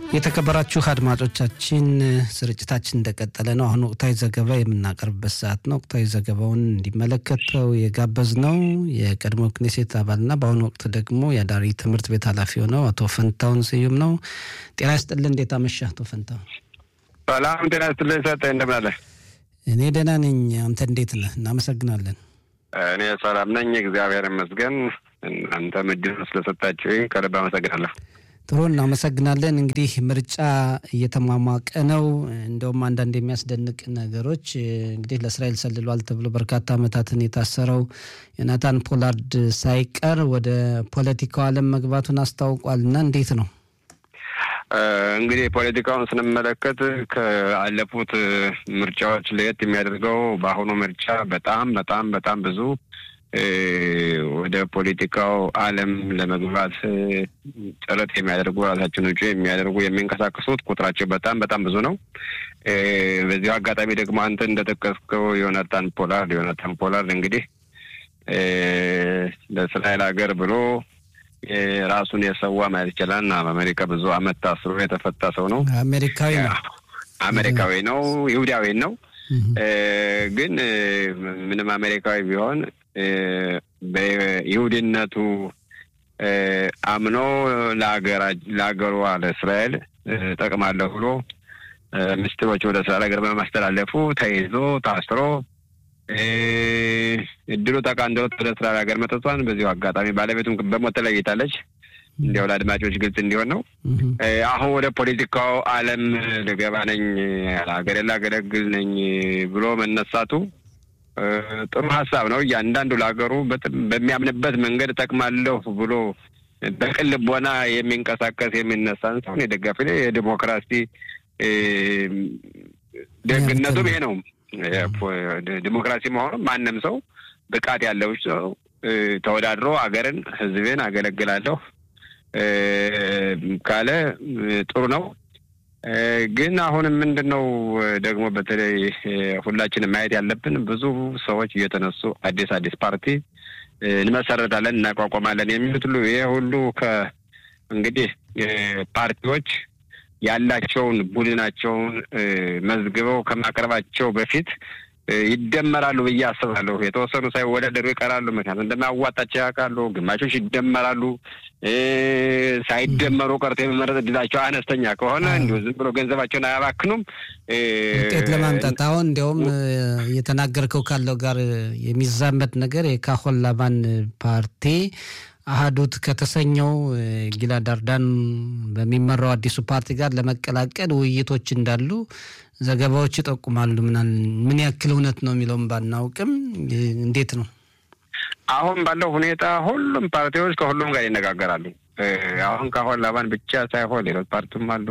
የተከበራችሁ አድማጮቻችን ስርጭታችን እንደቀጠለ ነው። አሁን ወቅታዊ ዘገባ የምናቀርብበት ሰዓት ነው። ወቅታዊ ዘገባውን እንዲመለከተው የጋበዝ ነው የቀድሞ ክኔሴት አባልና በአሁኑ ወቅት ደግሞ የአዳሪ ትምህርት ቤት ኃላፊ ሆነው አቶ ፈንታውን ስዩም ነው። ጤና ይስጥልን። እንዴት አመሻህ አቶ ፈንታውን? ሰላም ጤና ይስጥልኝ። ሰጠ እንደምን አለ? እኔ ደህና ነኝ። አንተ እንዴት ነህ? እናመሰግናለን። እኔ ሰላም ነኝ፣ እግዚአብሔር ይመስገን። እናንተም እድል ስለሰጣችሁኝ ከልብ አመሰግናለሁ። ጥሩ እናመሰግናለን። እንግዲህ ምርጫ እየተሟሟቀ ነው። እንደውም አንዳንድ የሚያስደንቅ ነገሮች እንግዲህ ለእስራኤል ሰልሏል ተብሎ በርካታ ዓመታትን የታሰረው ዮናታን ፖላርድ ሳይቀር ወደ ፖለቲካው ዓለም መግባቱን አስታውቋል እና እንዴት ነው እንግዲህ ፖለቲካውን ስንመለከት ከአለፉት ምርጫዎች ለየት የሚያደርገው በአሁኑ ምርጫ በጣም በጣም በጣም ብዙ ወደ ፖለቲካው ዓለም ለመግባት ጥረት የሚያደርጉ ራሳቸውን ውጭ የሚያደርጉ የሚንቀሳቀሱት ቁጥራቸው በጣም በጣም ብዙ ነው። በዚሁ አጋጣሚ ደግሞ አንተ እንደጠቀስከው ዮናታን ፖላርድ ዮናታን ፖላርድ እንግዲህ ለእስራኤል ሀገር ብሎ ራሱን የሰዋ ማለት ይችላል እና በአሜሪካ ብዙ አመት ታስሮ የተፈታ ሰው ነው። አሜሪካዊ ነው። አሜሪካዊ ነው። ይሁዳዊ ነው። ግን ምንም አሜሪካዊ ቢሆን በይሁድነቱ አምኖ ለሀገሯ ለእስራኤል ጠቅማለሁ ብሎ ምስጢሮች ወደ እስራኤል ሀገር በማስተላለፉ ተይዞ ታስሮ እድሉ ተቃንድሮት ወደ እስራኤል ሀገር መጠቷን በዚሁ አጋጣሚ ባለቤቱም በሞት ተለይታለች። እንዲያው ለአድማጮች ግልጽ እንዲሆን ነው። አሁን ወደ ፖለቲካው ዓለም ልገባ ነኝ ሀገሬን ላገለግል ነኝ ብሎ መነሳቱ ጥሩ ሀሳብ ነው። እያንዳንዱ ለሀገሩ በሚያምንበት መንገድ ጠቅማለሁ ብሎ በቅን ልቦና የሚንቀሳቀስ የሚነሳን ሰው እኔ ደጋፊ ነኝ። የዲሞክራሲ ደግነቱም ይሄ ነው። ዲሞክራሲ መሆኑ ማንም ሰው ብቃት ያለው ሰው ተወዳድሮ አገርን፣ ሕዝብን አገለግላለሁ ካለ ጥሩ ነው። ግን አሁንም ምንድን ነው ደግሞ በተለይ ሁላችንም ማየት ያለብን ብዙ ሰዎች እየተነሱ አዲስ አዲስ ፓርቲ እንመሰረታለን፣ እናቋቋማለን የሚሉት ሁሉ ይሄ ሁሉ ከ እንግዲህ ፓርቲዎች ያላቸውን ቡድናቸውን መዝግበው ከማቅረባቸው በፊት ይደመራሉ ብዬ አስባለሁ። የተወሰኑ ሳይወዳደሩ ይቀራሉ። ምክንያቱም እንደማያዋጣቸው ያውቃሉ። ግማሾች ይደመራሉ። ሳይደመሩ ቀርቶ የመመረጥ እድላቸው አነስተኛ ከሆነ እንዲሁ ዝም ብሎ ገንዘባቸውን አያባክኑም ውጤት ለማምጣት አሁን እንዲያውም እየተናገርከው ካለው ጋር የሚዛመድ ነገር የካሆን ላባን ፓርቲ አህዱት ከተሰኘው ጊላድ አርዳን በሚመራው አዲሱ ፓርቲ ጋር ለመቀላቀል ውይይቶች እንዳሉ ዘገባዎች ይጠቁማሉ። ምናል ምን ያክል እውነት ነው የሚለውም ባናውቅም እንዴት ነው አሁን ባለው ሁኔታ ሁሉም ፓርቲዎች ከሁሉም ጋር ይነጋገራሉ። አሁን ካሆን ላባን ብቻ ሳይሆን ሌሎች ፓርቲም አሉ።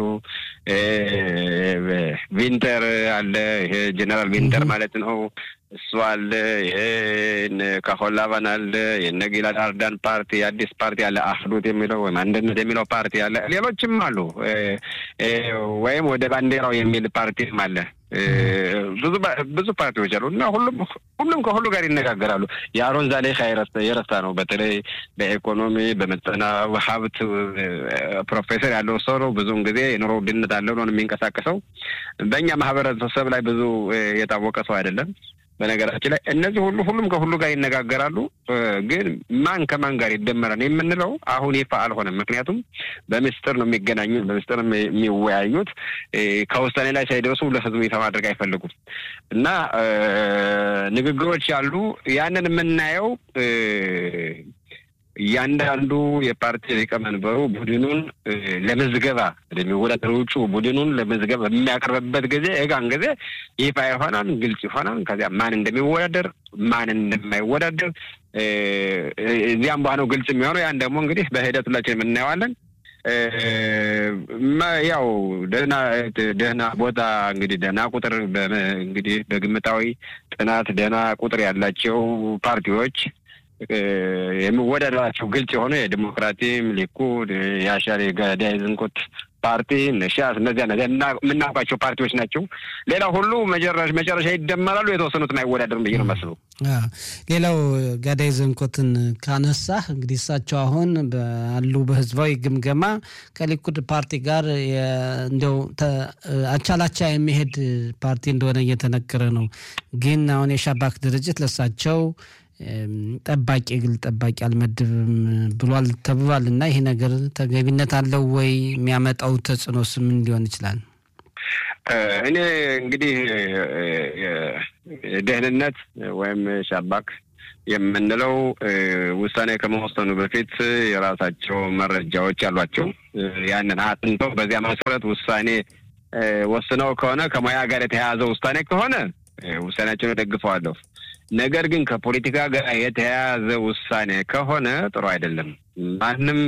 ቪንተር አለ። ይሄ ጀነራል ቪንተር ማለት ነው። እሱ አለ። ይሄ ካሆን ላባን አለ። የነ ጊላድ አርዳን ፓርቲ የአዲስ ፓርቲ አለ። አህዱት የሚለው ወይም አንድነት የሚለው ፓርቲ አለ። ሌሎችም አሉ። ወይም ወደ ባንዲራው የሚል ፓርቲም አለ። ብዙ ብዙ ፓርቲዎች አሉ እና ሁሉም ሁሉም ከሁሉ ጋር ይነጋገራሉ። የአሮን ዛሌካ የረሳ ነው። በተለይ በኢኮኖሚ በመጠና ሀብት ፕሮፌሰር ያለው ሰው ነው። ብዙውን ጊዜ የኑሮ ውድነት አለው ነው የሚንቀሳቀሰው። በእኛ ማህበረሰብ ላይ ብዙ የታወቀ ሰው አይደለም። በነገራችን ላይ እነዚህ ሁሉ ሁሉም ከሁሉ ጋር ይነጋገራሉ። ግን ማን ከማን ጋር ይደመራል የምንለው አሁን ይፋ አልሆነም። ምክንያቱም በምስጢር ነው የሚገናኙት፣ በምስጢር የሚወያዩት። ከውሳኔ ላይ ሳይደርሱ ለህዝቡ ይፋ ማድረግ አይፈልጉም እና ንግግሮች ያሉ ያንን የምናየው እያንዳንዱ የፓርቲ ሊቀመንበሩ ቡድኑን ለመዝገባ ለሚወዳደሩ ውጩ ቡድኑን ለመዝገባ በሚያቀርብበት ጊዜ እጋን ጊዜ ይፋ ይሆናል፣ ግልጽ ይሆናል። ከዚያ ማን እንደሚወዳደር ማን እንደማይወዳደር እዚያም በኋላ ነው ግልጽ የሚሆነው። ያን ደግሞ እንግዲህ በሂደት ሁላችንም እናየዋለን። ያው ደህና ደህና ቦታ እንግዲህ ደህና ቁጥር እንግዲህ በግምታዊ ጥናት ደህና ቁጥር ያላቸው ፓርቲዎች የሚወዳደራቸው ግልጽ የሆነ የዲሞክራቲም ሊኩድ የአሻር የጋዳይ ዝንቁት ፓርቲ ነሻስ እነዚያ የምናውቃቸው ፓርቲዎች ናቸው። ሌላ ሁሉ መጨረሻ ይደመራሉ። የተወሰኑትን አይወዳደርም ብዬ ነው የማስበው። ሌላው ጋዳይ ዘንኮትን ካነሳህ እንግዲህ እሳቸው አሁን አሉ በህዝባዊ ግምገማ ከሊኩድ ፓርቲ ጋር እንዲያው አቻላቻ የሚሄድ ፓርቲ እንደሆነ እየተነገረ ነው። ግን አሁን የሻባክ ድርጅት ለእሳቸው ጠባቂ ግል ጠባቂ አልመድብም ብሏል ተብሏል እና ይሄ ነገር ተገቢነት አለው ወይ? የሚያመጣው ተጽዕኖስ ምን ሊሆን ይችላል? እኔ እንግዲህ ደህንነት ወይም ሻባክ የምንለው ውሳኔ ከመወሰኑ በፊት የራሳቸው መረጃዎች አሏቸው። ያንን አጥንተው በዚያ መሰረት ውሳኔ ወስነው ከሆነ ከሙያ ጋር የተያያዘ ውሳኔ ከሆነ ውሳኔያቸውን እደግፈዋለሁ። ነገር ግን ከፖለቲካ ጋር የተያያዘ ውሳኔ ከሆነ ጥሩ አይደለም። ማንም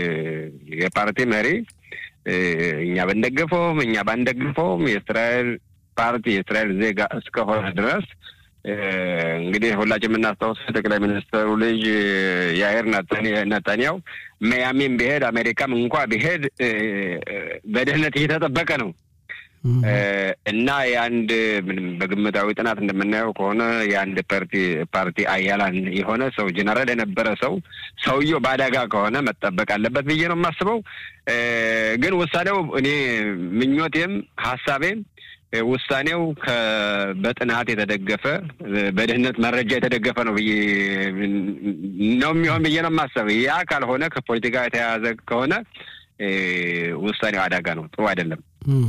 የፓርቲ መሪ እኛ ብንደግፈውም እኛ ባንደግፈውም የእስራኤል ፓርቲ የእስራኤል ዜጋ እስከሆነ ድረስ እንግዲህ ሁላችን የምናስታውሰው ጠቅላይ ሚኒስትሩ ልጅ ያይር ነታንያው ሚያሚም ቢሄድ አሜሪካም እንኳ ቢሄድ በደህንነት እየተጠበቀ ነው እና የአንድ ምንም በግምታዊ ጥናት እንደምናየው ከሆነ የአንድ ፓርቲ ፓርቲ አያላን የሆነ ሰው ጀነራል የነበረ ሰው ሰውየው በአደጋ ከሆነ መጠበቅ አለበት ብዬ ነው የማስበው። ግን ውሳኔው እኔ ምኞቴም ሀሳቤም ውሳኔው በጥናት የተደገፈ በደህንነት መረጃ የተደገፈ ነው ብዬ ነው የሚሆን ብዬ ነው የማስበው። ያ ካልሆነ ከፖለቲካ የተያያዘ ከሆነ ውሳኔው አደጋ ነው፣ ጥሩ አይደለም።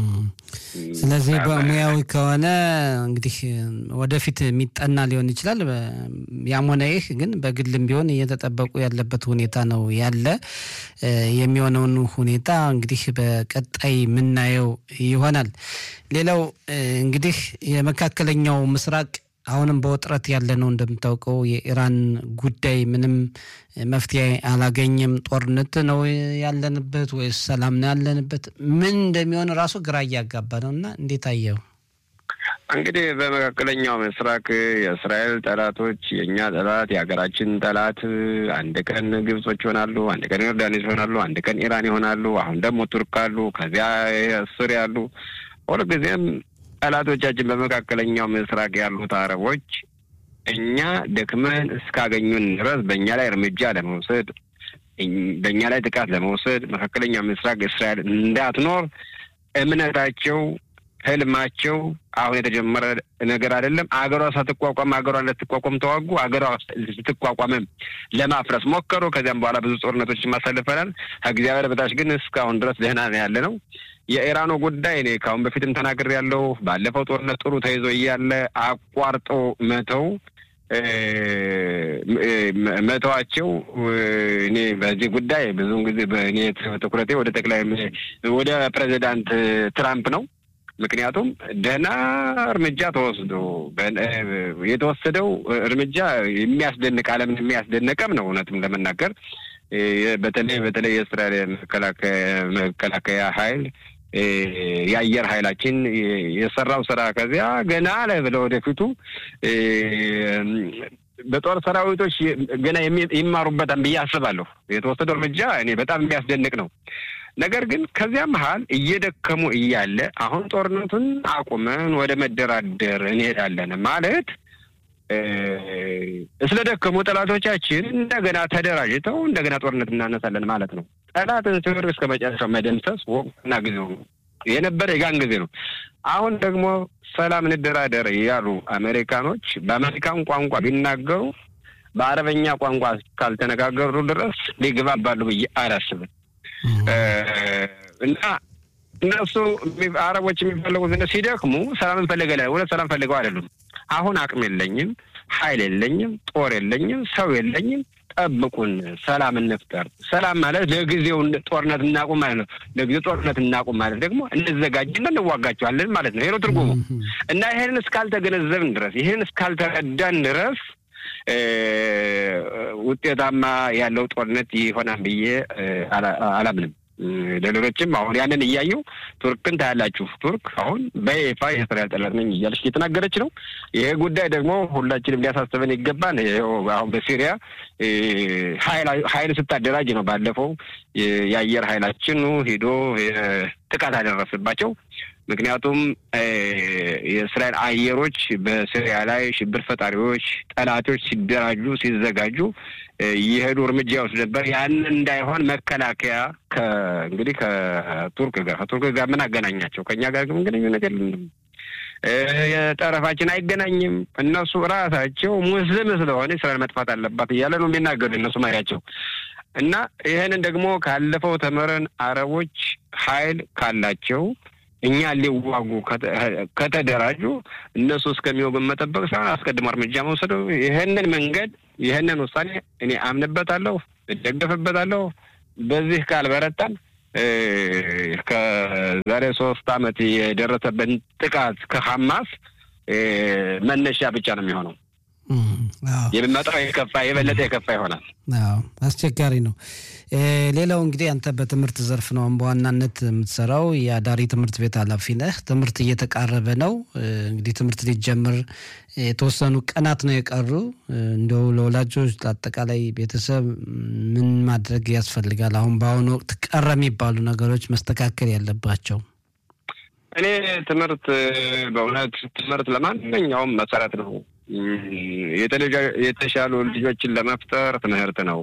ስለዚህ በሙያዊ ከሆነ እንግዲህ ወደፊት የሚጠና ሊሆን ይችላል። ያም ሆነ ይህ ግን በግልም ቢሆን እየተጠበቁ ያለበት ሁኔታ ነው ያለ። የሚሆነውን ሁኔታ እንግዲህ በቀጣይ የምናየው ይሆናል። ሌላው እንግዲህ የመካከለኛው ምስራቅ አሁንም በውጥረት ያለ ነው። እንደምታውቀው የኢራን ጉዳይ ምንም መፍትሄ አላገኘም። ጦርነት ነው ያለንበት ወይስ ሰላም ነው ያለንበት? ምን እንደሚሆን ራሱ ግራ እያጋባ ነው እና እንዴት አየው? እንግዲህ በመካከለኛው ምስራቅ የእስራኤል ጠላቶች የእኛ ጠላት የሀገራችን ጠላት አንድ ቀን ግብጾች ይሆናሉ፣ አንድ ቀን ዮርዳኖስ ይሆናሉ፣ አንድ ቀን ኢራን ይሆናሉ። አሁን ደግሞ ቱርክ አሉ፣ ከዚያ ስር ያሉ ሁልጊዜም ጠላቶቻችን በመካከለኛው ምስራቅ ያሉት አረቦች እኛ ደክመን እስካገኙን ድረስ በእኛ ላይ እርምጃ ለመውሰድ በእኛ ላይ ጥቃት ለመውሰድ መካከለኛው ምስራቅ እስራኤል እንዳትኖር እምነታቸው፣ ህልማቸው አሁን የተጀመረ ነገር አይደለም። አገሯ ሳትቋቋም አገሯ ልትቋቋም ተዋጉ። አገሯ ስትቋቋምም ለማፍረስ ሞከሩ። ከዚያም በኋላ ብዙ ጦርነቶችን ማሳልፈናል። ከእግዚአብሔር በታች ግን እስካሁን ድረስ ደህና ያለ ነው። የኢራኑ ጉዳይ እኔ ከአሁን በፊትም ተናግሬ ያለው ባለፈው ጦርነት ጥሩ ተይዞ እያለ አቋርጦ መተው መተዋቸው እኔ በዚህ ጉዳይ ብዙውን ጊዜ በእኔ ትኩረቴ ወደ ጠቅላይ ወደ ፕሬዚዳንት ትራምፕ ነው። ምክንያቱም ደህና እርምጃ ተወስዶ የተወሰደው እርምጃ የሚያስደንቅ ዓለምን የሚያስደነቀም ነው። እውነትም ለመናገር በተለይ በተለይ የእስራኤል መከላከያ ኃይል የአየር ኃይላችን የሰራው ስራ ከዚያ ገና ለወደፊቱ በጦር ሰራዊቶች ገና ይማሩበታል ብዬ አስባለሁ። የተወሰደው እርምጃ እኔ በጣም የሚያስደንቅ ነው። ነገር ግን ከዚያ መሀል እየደከሙ እያለ አሁን ጦርነቱን አቁመን ወደ መደራደር እንሄዳለን ማለት ስለደከሙ ጠላቶቻችን እንደገና ተደራጅተው እንደገና ጦርነት እናነሳለን ማለት ነው። ጠላትን ስር እስከ መጨረሻው መደምሰስ ወቅትና ጊዜው የነበረ የጋን ጊዜ ነው። አሁን ደግሞ ሰላም እንደራደር ያሉ አሜሪካኖች በአሜሪካን ቋንቋ ቢናገሩ በአረበኛ ቋንቋ ካልተነጋገሩ ድረስ ሊግባባሉ ብዬ አላስብም እና እነሱ አረቦች የሚፈለጉት ሲደክሙ ሰላም እንፈልገ እውነት ሰላም ፈልገው አይደሉም። አሁን አቅም የለኝም፣ ኃይል የለኝም፣ ጦር የለኝም፣ ሰው የለኝም፣ ጠብቁን፣ ሰላም እንፍጠር። ሰላም ማለት ለጊዜው ጦርነት እናቁም ማለት ነው። ለጊዜው ጦርነት እናቁም ማለት ደግሞ እንዘጋጅና እንዋጋቸዋለን ማለት ነው። ይሄ ነው ትርጉሙ እና ይሄንን እስካልተገነዘብን ድረስ ይህን እስካልተረዳን ድረስ ውጤታማ ያለው ጦርነት ይሆናል ብዬ አላምንም። ለሌሎችም አሁን ያንን እያዩ ቱርክን ታያላችሁ። ቱርክ አሁን በይፋ የእስራኤል ጠላት ነኝ እያለች እየተናገረች ነው። ይሄ ጉዳይ ደግሞ ሁላችንም ሊያሳስበን ይገባል። አሁን በሲሪያ ኃይል ስታደራጅ ነው ባለፈው የአየር ኃይላችን ሄዶ ጥቃት አደረሰባቸው። ምክንያቱም የእስራኤል አየሮች በሲሪያ ላይ ሽብር ፈጣሪዎች፣ ጠላቶች ሲደራጁ ሲዘጋጁ እየሄዱ እርምጃ ይወስድ ነበር። ያንን እንዳይሆን መከላከያ እንግዲህ ከቱርክ ጋር ከቱርክ ጋር ምን አገናኛቸው? ከእኛ ጋር ግን ግንኙነት የለንም። የጠረፋችን አይገናኝም። እነሱ ራሳቸው ሙስሊም ስለሆነ እስራኤል መጥፋት አለባት እያለ ነው የሚናገሩ እነሱ መሪያቸው እና ይህንን ደግሞ ካለፈው ተምረን አረቦች ኃይል ካላቸው እኛ ሊዋጉ ከተደራጁ እነሱ እስከሚወጉን መጠበቅ ሳይሆን አስቀድሞ እርምጃ መውሰዱ ይህንን መንገድ ይህንን ውሳኔ እኔ አምንበታለሁ፣ እደገፍበታለሁ። በዚህ ካልበረታን ከዛሬ ሶስት ዓመት የደረሰበትን ጥቃት ከሐማስ መነሻ ብቻ ነው የሚሆነው። የሚመጣው የከፋ የበለጠ የከፋ ይሆናል። አዎ አስቸጋሪ ነው። ሌላው እንግዲህ አንተ በትምህርት ዘርፍ ነው በዋናነት የምትሰራው፣ የአዳሪ ትምህርት ቤት ኃላፊ ነህ። ትምህርት እየተቃረበ ነው። እንግዲህ ትምህርት ሊጀምር የተወሰኑ ቀናት ነው የቀሩ። እንደው ለወላጆች ለአጠቃላይ ቤተሰብ ምን ማድረግ ያስፈልጋል? አሁን በአሁኑ ወቅት ቀረ የሚባሉ ነገሮች መስተካከል ያለባቸው እኔ ትምህርት በእውነት ትምህርት ለማንኛውም መሰረት ነው። የተሻሉ ልጆችን ለመፍጠር ትምህርት ነው።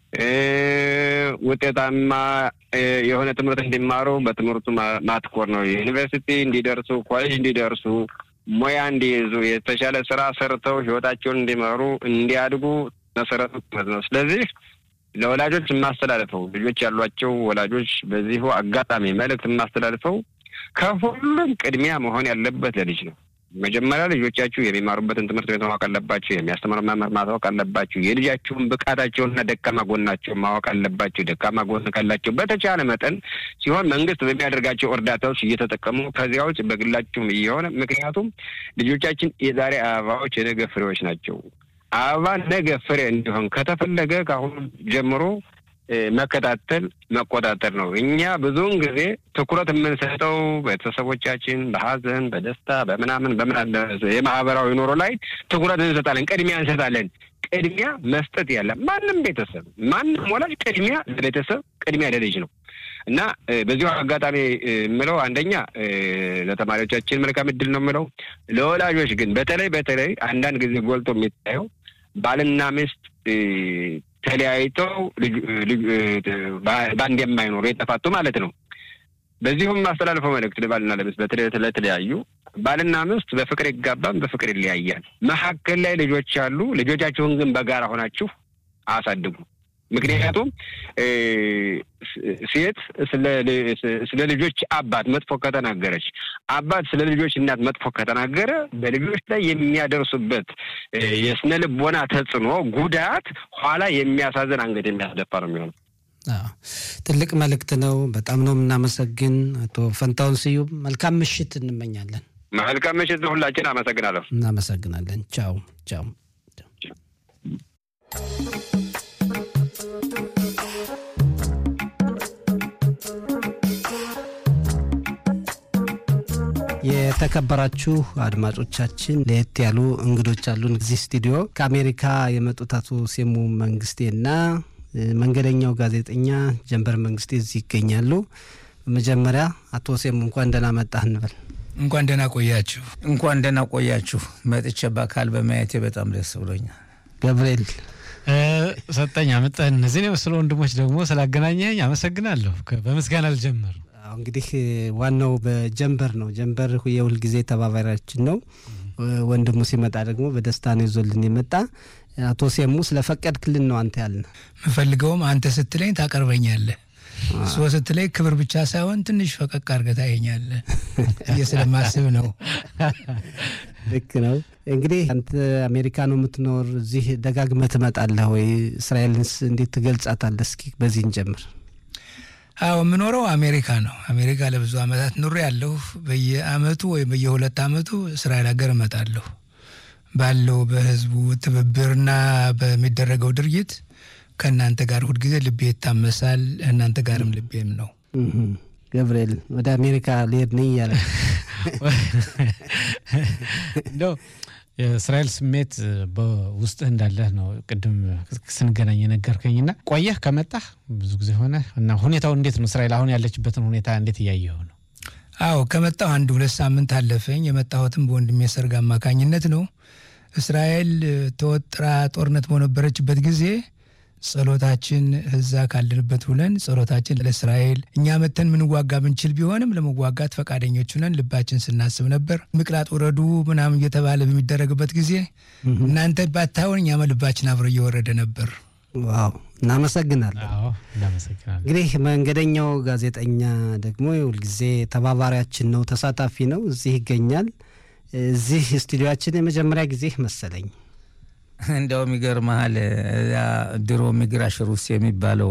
ውጤታማ የሆነ ትምህርት እንዲማሩ በትምህርቱ ማትኮር ነው። ዩኒቨርሲቲ እንዲደርሱ፣ ኮሌጅ እንዲደርሱ፣ ሙያ እንዲይዙ፣ የተሻለ ስራ ሰርተው ህይወታቸውን እንዲመሩ፣ እንዲያድጉ መሰረቱ ትምህርት ነው። ስለዚህ ለወላጆች የማስተላልፈው ልጆች ያሏቸው ወላጆች በዚሁ አጋጣሚ መልእክት የማስተላልፈው ከሁሉም ቅድሚያ መሆን ያለበት ለልጅ ነው። መጀመሪያ ልጆቻችሁ የሚማሩበትን ትምህርት ቤት ማወቅ አለባቸው። የሚያስተምር መምህር ማወቅ አለባቸው። የልጃችሁን ብቃታቸውንና ደካማ ጎናቸውን ማወቅ አለባቸው። ደካማ ጎን ካላቸው በተቻለ መጠን ሲሆን መንግስት በሚያደርጋቸው እርዳታዎች እየተጠቀሙ ከዚያ ውጭ በግላችሁም እየሆነ ምክንያቱም ልጆቻችን የዛሬ አበባዎች የነገ ፍሬዎች ናቸው። አበባ ነገ ፍሬ እንዲሆን ከተፈለገ ከአሁኑ ጀምሮ መከታተል መቆጣጠር ነው። እኛ ብዙውን ጊዜ ትኩረት የምንሰጠው ቤተሰቦቻችን በሀዘን በደስታ በምናምን በምናምን የማህበራዊ ኑሮ ላይ ትኩረት እንሰጣለን፣ ቅድሚያ እንሰጣለን። ቅድሚያ መስጠት ያለ ማንም ቤተሰብ ማንም ወላጅ ቅድሚያ ለቤተሰብ ቅድሚያ ለልጅ ነው እና በዚሁ አጋጣሚ የምለው አንደኛ ለተማሪዎቻችን መልካም እድል ነው የምለው። ለወላጆች ግን በተለይ በተለይ አንዳንድ ጊዜ ጎልቶ የሚታየው ባልና ሚስት ተለያይተው በአንድ የማይኖሩ የተፋቱ ማለት ነው። በዚሁም ማስተላለፈው መልእክት ለባልና ለሚስት በተለይ ለተለያዩ ባልና ሚስት በፍቅር ይጋባም በፍቅር ይለያያል። መካከል ላይ ልጆች አሉ። ልጆቻችሁን ግን በጋራ ሆናችሁ አሳድጉ። ምክንያቱም ሴት ስለ ልጆች አባት መጥፎ ከተናገረች፣ አባት ስለ ልጆች እናት መጥፎ ከተናገረ በልጆች ላይ የሚያደርሱበት የስነ ልቦና ተጽዕኖ ጉዳት ኋላ የሚያሳዝን አንገት የሚያስደፋ ነው የሚሆነው። ትልቅ መልእክት ነው። በጣም ነው የምናመሰግን አቶ ፈንታውን ስዩም። መልካም ምሽት እንመኛለን። መልካም ምሽት ሁላችን። አመሰግናለሁ። እናመሰግናለን። ቻው ቻው። የተከበራችሁ አድማጮቻችን ለየት ያሉ እንግዶች አሉን እዚህ ስቱዲዮ ከአሜሪካ የመጡት አቶ ሴሙ መንግስቴና መንገደኛው ጋዜጠኛ ጀንበር መንግስቴ እዚህ ይገኛሉ። በመጀመሪያ አቶ ሴሙ እንኳን ደህና መጣህ እንበል። እንኳን ደህና ቆያችሁ። እንኳን ደህና ቆያችሁ። መጥቼ በአካል በማየቴ በጣም ደስ ብሎኛል። ገብርኤል ሰጠኝ አመጣህን። እነዚህን የመሰሉ ወንድሞች ደግሞ ስላገናኘኝ አመሰግናለሁ። በምስጋና ልጀምር። እንግዲህ ዋናው በጀንበር ነው። ጀንበር የሁል ጊዜ ተባባሪያችን ነው። ወንድሙ ሲመጣ ደግሞ በደስታ ነው ይዞልን የመጣ። አቶ ሴሙ ስለፈቀድክልን ነው አንተ ያልን። የምፈልገውም አንተ ስትለኝ ታቀርበኛለህ፣ እሱ ስትለኝ ክብር ብቻ ሳይሆን ትንሽ ፈቀቅ አድርገህ ታየኛለህ ብዬ ስለማስብ ነው። ልክ ነው። እንግዲህ አንተ አሜሪካ ነው የምትኖር፣ እዚህ ደጋግመህ ትመጣለህ ወይ? እስራኤልንስ እንዴት ትገልጻታለህ? እስኪ በዚህ እንጀምር። አዎ የምኖረው አሜሪካ ነው። አሜሪካ ለብዙ ዓመታት ኑሬ ያለሁ። በየአመቱ ወይም በየሁለት አመቱ እስራኤል ሀገር እመጣለሁ። ባለው በህዝቡ ትብብርና በሚደረገው ድርጊት ከእናንተ ጋር ሁልጊዜ ልቤ ይታመሳል። እናንተ ጋርም ልቤም ነው። ገብርኤል ወደ አሜሪካ ሊሄድ ነኝ እያለ እንደው የእስራኤል ስሜት በውስጥህ እንዳለህ ነው ቅድም ስንገናኝ የነገርከኝና ቆየህ ከመጣህ ብዙ ጊዜ ሆነ እና ሁኔታው እንዴት ነው? እስራኤል አሁን ያለችበትን ሁኔታ እንዴት እያየኸው ነው? አዎ ከመጣሁ አንድ ሁለት ሳምንት አለፈኝ። የመጣሁትም በወንድሜ ሰርግ አማካኝነት ነው። እስራኤል ተወጥራ ጦርነት በነበረችበት ጊዜ ጸሎታችን እዛ ካለንበት ውለን ጸሎታችን ለእስራኤል እኛ መተን ምንዋጋ ብንችል ቢሆንም ለመዋጋት ፈቃደኞች ሁነን ልባችን ስናስብ ነበር። ምቅላጥ ውረዱ ምናምን እየተባለ በሚደረግበት ጊዜ እናንተ ባታሆን እኛም ልባችን አብሮ እየወረደ ነበር። ዋው እናመሰግናለን። አዎ እናመሰግናለን። እንግዲህ መንገደኛው ጋዜጠኛ ደግሞ ሁልጊዜ ተባባሪያችን ነው፣ ተሳታፊ ነው፣ እዚህ ይገኛል። እዚህ ስቱዲዮችን የመጀመሪያ ጊዜ መሰለኝ። እንዲያውም ይገርመሃል እዚያ ድሮ ሚግራሽ ሩስ የሚባለው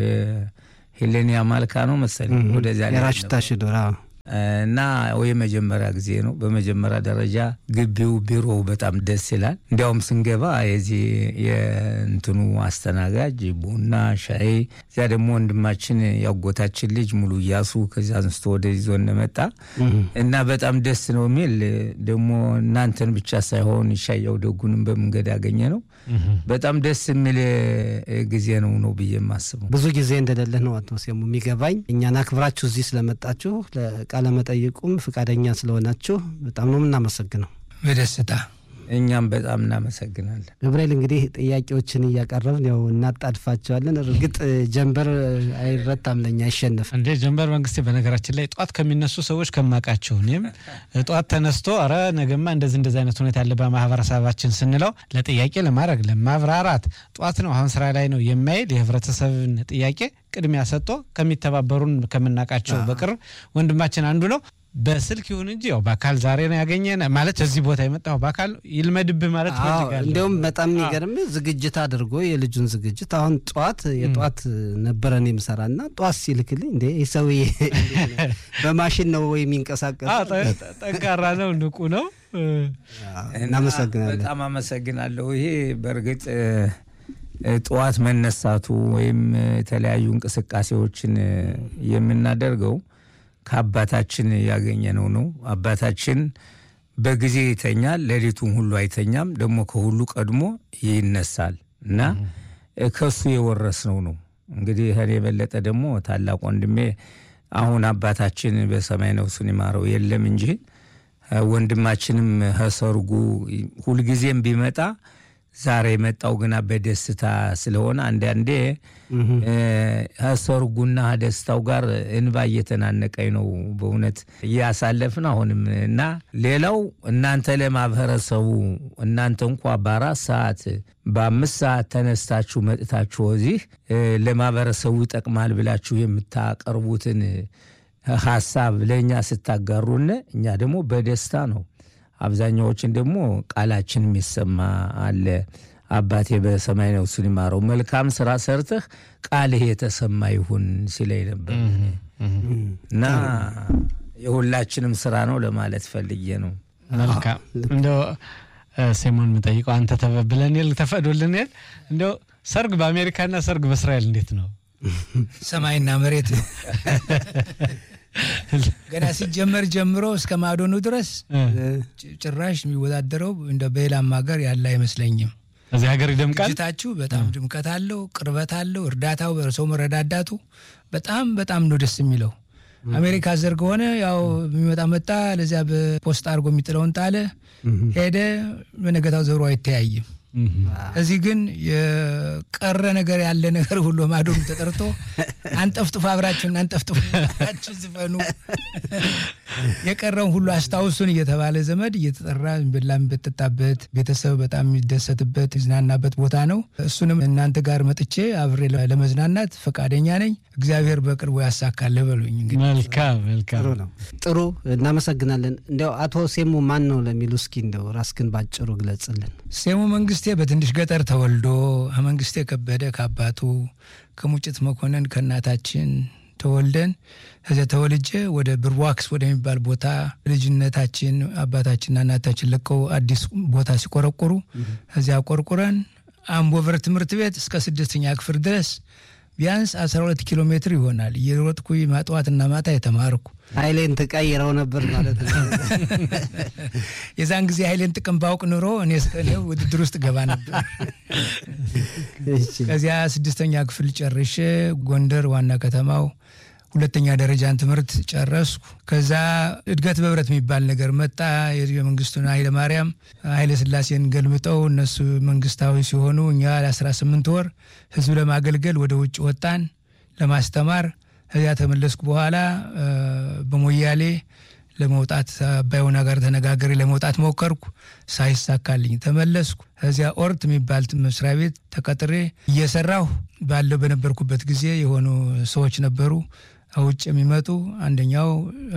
ሄሌኒያ ማልካ ነው መሰለኝ ወደዚያ ላይ የራሽታ ሽዶራ እና የመጀመሪያ ጊዜ ነው። በመጀመሪያ ደረጃ ግቢው ቢሮው በጣም ደስ ይላል። እንዲያውም ስንገባ የዚህ የእንትኑ አስተናጋጅ ቡና ሻይ፣ እዚያ ደግሞ ወንድማችን ያጎታችን ልጅ ሙሉ እያሱ ከዚያ አንስቶ ወደዚህ ዞን መጣ እና በጣም ደስ ነው የሚል ደግሞ እናንተን ብቻ ሳይሆን ሻያው ደጉንም በመንገድ ያገኘ ነው። በጣም ደስ የሚል ጊዜ ነው ነው ብዬ የማስበው ብዙ ጊዜ እንደሌለህ ነው አቶ ሴሙ የሚገባኝ። እኛን አክብራችሁ እዚህ ስለመጣችሁ ለቃለ መጠይቁም ፈቃደኛ ስለሆናችሁ በጣም ነው የምናመሰግነው። በደስታ እኛም በጣም እናመሰግናለን። ገብርኤል እንግዲህ ጥያቄዎችን እያቀረብን ያው እናጣድፋቸዋለን። እርግጥ ጀንበር አይረታም ለኛ አይሸነፍም። እንዴ ጀንበር መንግስቴ፣ በነገራችን ላይ ጠዋት ከሚነሱ ሰዎች ከማውቃቸው እኔም ጠዋት ተነስቶ ኧረ ነገማ እንደዚህ እንደዚህ አይነት ሁኔታ ያለ በማህበረሰባችን ስንለው ለጥያቄ ለማድረግ ለማብራራት ጠዋት ነው አሁን ስራ ላይ ነው የማይል የህብረተሰብን ጥያቄ ቅድሚያ ሰጥቶ ከሚተባበሩን ከምናውቃቸው በቅርብ ወንድማችን አንዱ ነው። በስልክ ይሁን እንጂ ያው በአካል ዛሬ ነው ያገኘን ማለት እዚህ ቦታ የመጣው በአካል ይልመድብህ ማለት ፈልጋለሁ። እንዲሁም በጣም የሚገርም ዝግጅት አድርጎ የልጁን ዝግጅት አሁን ጠዋት የጠዋት ነበረን የምሰራ እና ጠዋት ሲልክልኝ እንደ ይህ ሰውዬ በማሽን ነው ወይ የሚንቀሳቀስ? ጠንካራ ነው፣ ንቁ ነው። እናመሰግናለን። በጣም አመሰግናለሁ። ይሄ በእርግጥ ጠዋት መነሳቱ ወይም የተለያዩ እንቅስቃሴዎችን የምናደርገው ከአባታችን ያገኘነው ነው። አባታችን በጊዜ ይተኛል፣ ሌሊቱን ሁሉ አይተኛም። ደግሞ ከሁሉ ቀድሞ ይነሳል እና ከሱ የወረስነው ነው። እንግዲህ እኔ የበለጠ ደግሞ ታላቅ ወንድሜ አሁን አባታችን በሰማይ ነፍሱን ይማረው የለም እንጂ ወንድማችንም ከሰርጉ ሁልጊዜም ቢመጣ ዛሬ የመጣው ግና በደስታ ስለሆነ አንዳንዴ ከሰርጉና ደስታው ጋር እንባ እየተናነቀኝ ነው በእውነት እያሳለፍን አሁንም እና ሌላው እናንተ ለማህበረሰቡ እናንተ እንኳ በአራት ሰዓት በአምስት ሰዓት ተነስታችሁ መጥታችሁ እዚህ ለማህበረሰቡ ይጠቅማል ብላችሁ የምታቀርቡትን ሀሳብ ለእኛ ስታጋሩን እኛ ደግሞ በደስታ ነው። አብዛኛዎችን ደግሞ ቃላችን የሚሰማ አለ። አባቴ በሰማይ ነው እሱን ይማረው፣ መልካም ስራ ሰርተህ ቃልህ የተሰማ ይሁን ሲለኝ ነበር እና የሁላችንም ስራ ነው ለማለት ፈልጌ ነው። መልካም እንደው ሴሞን የምጠይቀው አንተ ተበብለንል ተፈቅዶልንል እንደው ሰርግ በአሜሪካና ሰርግ በእስራኤል እንዴት ነው? ሰማይና መሬት ነው። ገና ሲጀመር ጀምሮ እስከ ማዶኑ ድረስ ጭራሽ የሚወዳደረው እንደ በሌላም ሀገር ያለ አይመስለኝም። እዚህ ሀገር ይደምቃል። ዝግጅታችሁ በጣም ድምቀት አለው፣ ቅርበት አለው፣ እርዳታው በሰው መረዳዳቱ በጣም በጣም ነው ደስ የሚለው። አሜሪካ ዘር ከሆነ ያው የሚመጣ መጣ፣ ለዚያ በፖስታ አድርጎ የሚጥለውን ጣለ፣ ሄደ፣ በነገታው ዘሩ አይተያይም። እዚህ ግን የቀረ ነገር ያለ ነገር ሁሉ ማዶም ተጠርቶ አንጠፍጥፎ አብራችሁን አንጠፍጥፎ አብራችሁ ዝፈኑ፣ የቀረውን ሁሉ አስታውሱን እየተባለ ዘመድ እየተጠራ በላ የሚበጠጣበት ቤተሰብ በጣም የሚደሰትበት የሚዝናናበት ቦታ ነው። እሱንም እናንተ ጋር መጥቼ አብሬ ለመዝናናት ፈቃደኛ ነኝ። እግዚአብሔር በቅርቡ ያሳካልህ በሉኝ። እንግዲህ መልካም መልካም ጥሩ ነው። ጥሩ እናመሰግናለን። እንዲያው አቶ ሴሙ ማን ነው ለሚሉ እስኪ እንዲያው ራስክን ባጭሩ ግለጽልን። ሴሙ መንግስቴ በትንሽ ገጠር ተወልዶ መንግስቴ ከበደ ከአባቱ ከሙጭት መኮንን ከእናታችን ተወልደን ከዚያ ተወልጄ ወደ ብርዋክስ ወደሚባል ቦታ ልጅነታችን አባታችንና እናታችን ለቀው አዲስ ቦታ ሲቆረቆሩ እዚያ ቆርቁረን አምቦ በር ትምህርት ቤት እስከ ስድስተኛ ክፍል ድረስ ቢያንስ 12 ኪሎ ሜትር ይሆናል እየሮጥኩ ጠዋትና ማታ የተማርኩ ኃይሌን ትቀይረው ነበር ማለት ነው። የዛን ጊዜ ኃይሌን ጥቅም ባውቅ ኑሮ እኔ ውድድር ውስጥ ገባ ነበር። ከዚያ ስድስተኛ ክፍል ጨርሼ ጎንደር ዋና ከተማው ሁለተኛ ደረጃን ትምህርት ጨረስኩ። ከዛ እድገት በህብረት የሚባል ነገር መጣ። የመንግስቱን ኃይለ ማርያም ኃይለ ስላሴን ገልብጠው እነሱ መንግስታዊ ሲሆኑ እኛ ለ18 ወር ህዝብ ለማገልገል ወደ ውጭ ወጣን ለማስተማር። ከዚያ ተመለስኩ በኋላ በሞያሌ ለመውጣት አባይሆና ጋር ተነጋገሬ ለመውጣት ሞከርኩ። ሳይሳካልኝ ተመለስኩ። ከዚያ ኦርት የሚባል መስሪያ ቤት ተቀጥሬ እየሰራሁ ባለው በነበርኩበት ጊዜ የሆኑ ሰዎች ነበሩ ውጭ የሚመጡ አንደኛው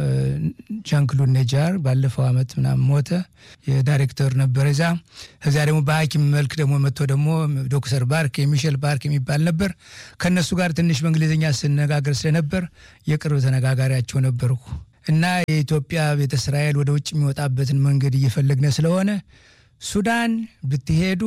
ዣንክሉድ ኔጃር ባለፈው አመት ምናምን ሞተ። የዳይሬክተር ነበር እዛ። ከዚያ ደግሞ በሐኪም መልክ ደግሞ መጥቶ ደግሞ ዶክተር ባርክ የሚሸል ባርክ የሚባል ነበር። ከእነሱ ጋር ትንሽ በእንግሊዝኛ ስነጋገር ስለነበር የቅርብ ተነጋጋሪያቸው ነበርኩ እና የኢትዮጵያ ቤተ እስራኤል ወደ ውጭ የሚወጣበትን መንገድ እየፈለግነ ስለሆነ ሱዳን ብትሄዱ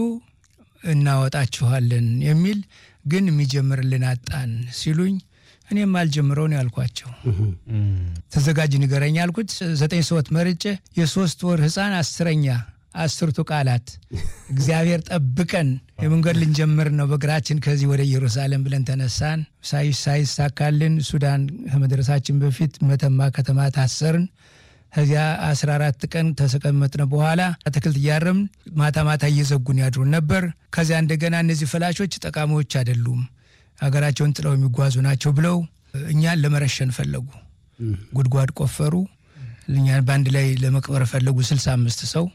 እናወጣችኋለን የሚል ግን የሚጀምርልን አጣን ሲሉኝ እኔም አልጀምረው ነው ያልኳቸው። ተዘጋጅ ንገረኝ ያልኩት ዘጠኝ ሰዎች መርጬ የሶስት ወር ህፃን አስረኛ አስርቱ ቃላት እግዚአብሔር ጠብቀን የመንገድ ልንጀምር ነው በእግራችን ከዚህ ወደ ኢየሩሳሌም ብለን ተነሳን። ሳይሳካልን ሱዳን ከመድረሳችን በፊት መተማ ከተማ ታሰርን። ከዚያ አስራ አራት ቀን ተሰቀመጥነ በኋላ አትክልት እያረምን ማታ ማታ እየዘጉን ያድሩን ነበር። ከዚያ እንደገና እነዚህ ፈላሾች ጠቃሚዎች አይደሉም ሀገራቸውን ጥለው የሚጓዙ ናቸው ብለው እኛን ለመረሸን ፈለጉ። ጉድጓድ ቆፈሩ። እኛን በአንድ ላይ ለመቅበር ፈለጉ ስልሳ አምስት ሰው።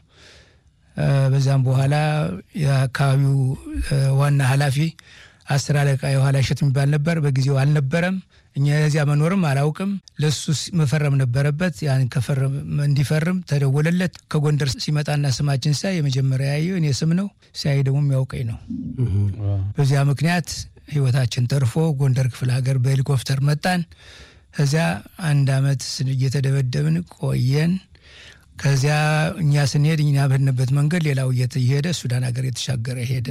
በዛም በኋላ የአካባቢው ዋና ኃላፊ አስር አለቃ የኋላ እሸት የሚባል ነበር። በጊዜው አልነበረም። እኛ የዚያ መኖርም አላውቅም። ለሱ መፈረም ነበረበት። ያን እንዲፈርም ተደወለለት። ከጎንደር ሲመጣና ስማችን ሲያይ የመጀመሪያ ያየው እኔ ስም ነው። ሲያይ ደግሞ የሚያውቀኝ ነው። በዚያ ምክንያት ህይወታችን ተርፎ ጎንደር ክፍለ ሀገር በሄሊኮፕተር መጣን። ከዚያ አንድ አመት እየተደበደብን ቆየን። ከዚያ እኛ ስንሄድ እኛ በሄድንበት መንገድ ሌላው እየሄደ ሱዳን ሀገር የተሻገረ ሄደ።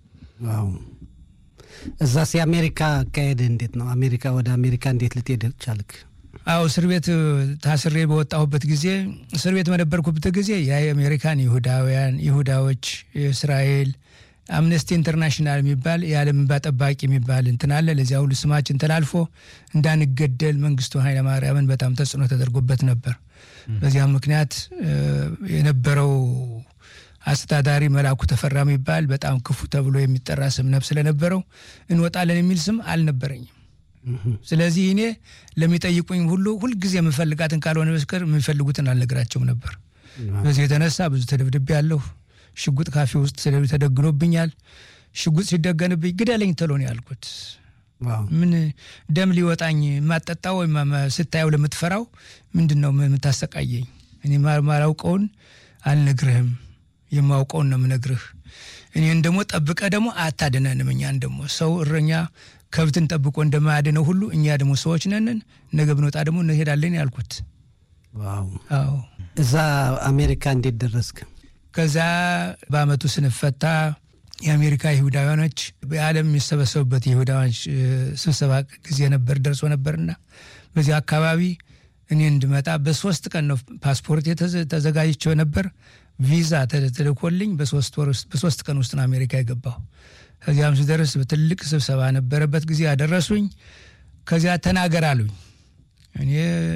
እዛስ የአሜሪካ አካሄድ እንዴት ነው? አሜሪካ ወደ አሜሪካ እንዴት ልትሄድ ቻልክ? አዎ እስር ቤት ታስሬ በወጣሁበት ጊዜ እስር ቤት በነበርኩበት ጊዜ የአሜሪካን ይሁዳውያን፣ ይሁዳዎች፣ የእስራኤል አምነስቲ ኢንተርናሽናል የሚባል የዓለም እንባ ጠባቂ የሚባል እንትን አለ። ለዚያ ሁሉ ስማችን ተላልፎ እንዳንገደል መንግስቱ ኃይለማርያምን በጣም ተጽዕኖ ተደርጎበት ነበር። በዚያም ምክንያት የነበረው አስተዳዳሪ መላኩ ተፈራ የሚባል በጣም ክፉ ተብሎ የሚጠራ ስም ነብ ስለነበረው እንወጣለን የሚል ስም አልነበረኝም። ስለዚህ እኔ ለሚጠይቁኝ ሁሉ ሁልጊዜ የምፈልጋትን ካልሆነ በስተቀር የሚፈልጉትን አልነግራቸውም ነበር። በዚህ የተነሳ ብዙ ተደብድቤ ያለሁ። ሽጉጥ ካፌ ውስጥ ተደግኖብኛል። ሽጉጥ ሲደገንብኝ ግደለኝ ተሎ ነው ያልኩት። ምን ደም ሊወጣኝ የማጠጣው ወይም ስታየው ለምትፈራው ምንድን ነው የምታሰቃየኝ? እኔ ማላውቀውን አልነግርህም፣ የማውቀውን ነው የምነግርህ። እኔን ደግሞ ጠብቀ ደግሞ አታድነንም። እኛን ደግሞ ሰው እረኛ ከብትን ጠብቆ እንደማያድነው ሁሉ እኛ ደግሞ ሰዎች ነንን። ነገ ብንወጣ ደግሞ እንሄዳለን ያልኩት። አዎ እዛ አሜሪካ እንዴት ደረስክ? ከዛ በአመቱ ስንፈታ የአሜሪካ ይሁዳውያኖች በዓለም የሚሰበሰቡበት የይሁዳውያኖች ስብሰባ ጊዜ ነበር ደርሶ ነበርና በዚህ አካባቢ እኔ እንድመጣ በሶስት ቀን ነው ፓስፖርት ተዘጋጅቸው ነበር። ቪዛ ተልኮልኝ በሶስት ቀን ውስጥ ነው አሜሪካ የገባሁ። ከዚያም ስደርስ በትልቅ ስብሰባ ነበረበት ጊዜ ያደረሱኝ። ከዚያ ተናገር አሉኝ። እኔ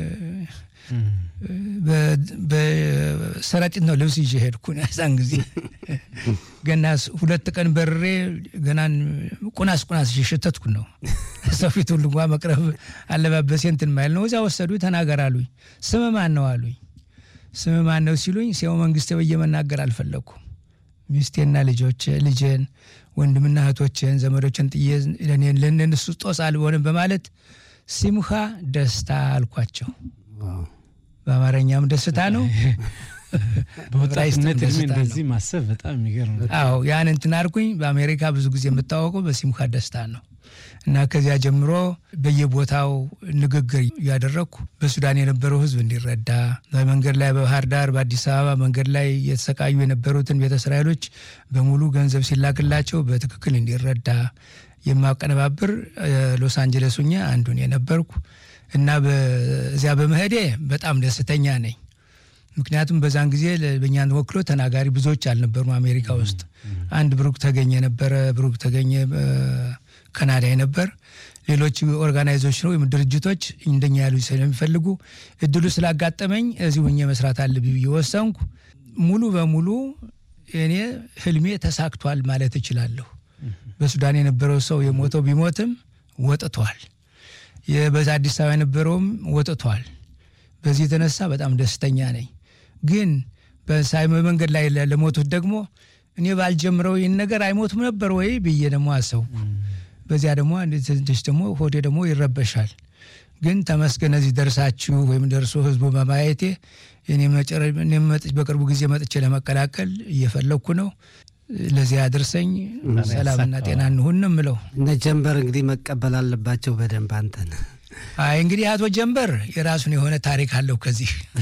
በሰረጢት ነው ልብስ ይዤ ሄድኩ። ዛን ጊዜ ገና ሁለት ቀን በርሬ ገናን ቁናስ ቁናስ እየሸተትኩ ነው። ሰው ፊት ሁሉ እንኳ መቅረብ አለባበሴ እንትን ማይል ነው። እዚያ ወሰዱ። ተናገር አሉኝ። ስም ማን ነው አሉኝ። ስም ማን ነው ሲሉኝ ሲው መንግስት ብዬ መናገር አልፈለግኩም። ሚስቴና ልጆች ልጄን ወንድምና እህቶችን ዘመዶችን ጥዬ ለእነሱ ጦስ አልሆንም በማለት ሲምሃ ደስታ አልኳቸው። በአማርኛም ደስታ ነው። በወጣትነት እድሜ እንደዚህ ማሰብ በጣም የሚገርም ነው። አዎ ያን እንትን አልኩኝ። በአሜሪካ ብዙ ጊዜ የምታወቀው በሲምካ ደስታ ነው እና ከዚያ ጀምሮ በየቦታው ንግግር እያደረግኩ በሱዳን የነበረው ሕዝብ እንዲረዳ በመንገድ ላይ በባህር ዳር፣ በአዲስ አበባ መንገድ ላይ የተሰቃዩ የነበሩትን ቤተ እስራኤሎች በሙሉ ገንዘብ ሲላክላቸው በትክክል እንዲረዳ የማቀነባብር ሎስ አንጀለስ ሁኜ አንዱን የነበርኩ እና በዚያ በመሄዴ በጣም ደስተኛ ነኝ። ምክንያቱም በዛን ጊዜ በእኛን ወክሎ ተናጋሪ ብዙዎች አልነበሩም። አሜሪካ ውስጥ አንድ ብሩክ ተገኘ ነበረ። ብሩክ ተገኘ ካናዳ ነበር። ሌሎች ኦርጋናይዞች ነው ወይም ድርጅቶች እንደኛ ያሉ ስለሚፈልጉ እድሉ ስላጋጠመኝ እዚህ ሁኜ መስራት አለብኝ ብዬ ወሰንኩ። ሙሉ በሙሉ እኔ ህልሜ ተሳክቷል ማለት እችላለሁ። በሱዳን የነበረው ሰው የሞተው ቢሞትም ወጥቷል። በዛ አዲስ አበባ የነበረውም ወጥቷል። በዚህ የተነሳ በጣም ደስተኛ ነኝ። ግን በመንገድ ላይ ለሞቱት ደግሞ እኔ ባልጀምረው ይህን ነገር አይሞቱም ነበር ወይ ብዬ ደግሞ አሰቡ። በዚያ ደግሞ ትንሽ ደግሞ ሆዴ ደግሞ ይረበሻል። ግን ተመስገን እዚህ ደርሳችሁ ወይም ደርሶ ህዝቡ በማየቴ እኔም በቅርቡ ጊዜ መጥቼ ለመቀላቀል እየፈለግኩ ነው። ለዚያ ያድርሰኝ። ሰላምና ጤና እንሁን ነው የምለው። እነ ጀንበር እንግዲህ መቀበል አለባቸው በደንብ አንተን። አይ እንግዲህ አቶ ጀንበር የራሱን የሆነ ታሪክ አለው ከዚህ